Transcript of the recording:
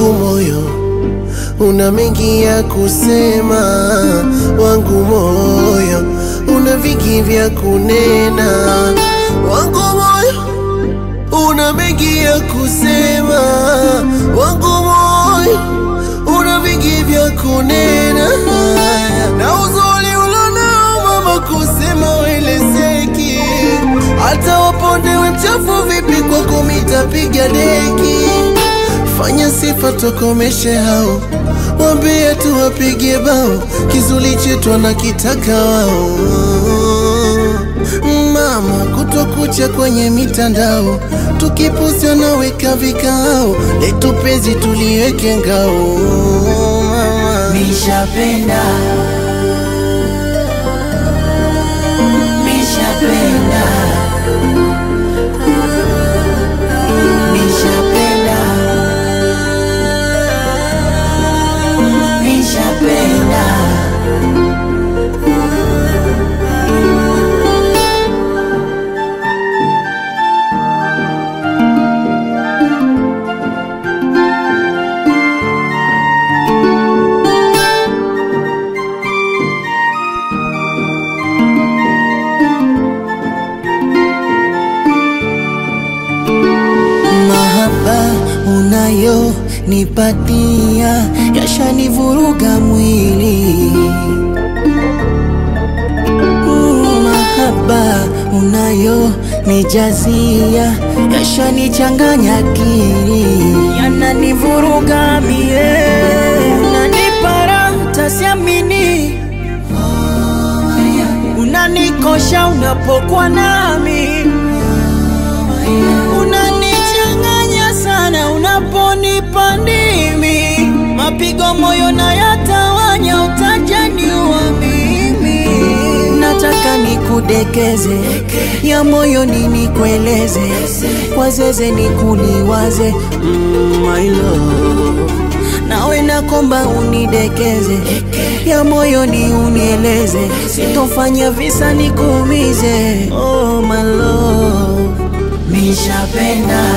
wangu moyo una mengi ya kusema, wangu moyo una vingi vya kunena, wangu moyo una mengi ya kusema, wangu moyo una vingi vya kunena, na uzuri ulonao mama kusema welezeki, hata wapondewe mchafu vipi kwako mitapiga deki. Fanya sifa tokomeshe hao, wambie tu wapige bao, kizuri chetu wanakitaka wao. Mama kutokucha kwenye mitandao, tukiposti wanaweka vikao, letu penzi tuliweke ngao. Mama Nishapenda, nishapenda, nishapenda, nishapenda. mahaba unayo nipatia yashanivuruga mwili Mm, mahaba unayo nijazia yashanichanganya akili yananivuruga mie unanipara tasiamini unanikosha unapokuwa nami unanichanganya sana unaponipa ndimi, mapigo moyo na yatawanya, utajaniua mimi. Nataka nikudekeze, ya moyo nini kueleze, kwa zeze nikuliwaze, mm, my love nawe nakomba unidekeze, ya moyo ni unieleze, sitofanya visa nikuumize, oh my love Nishapenda,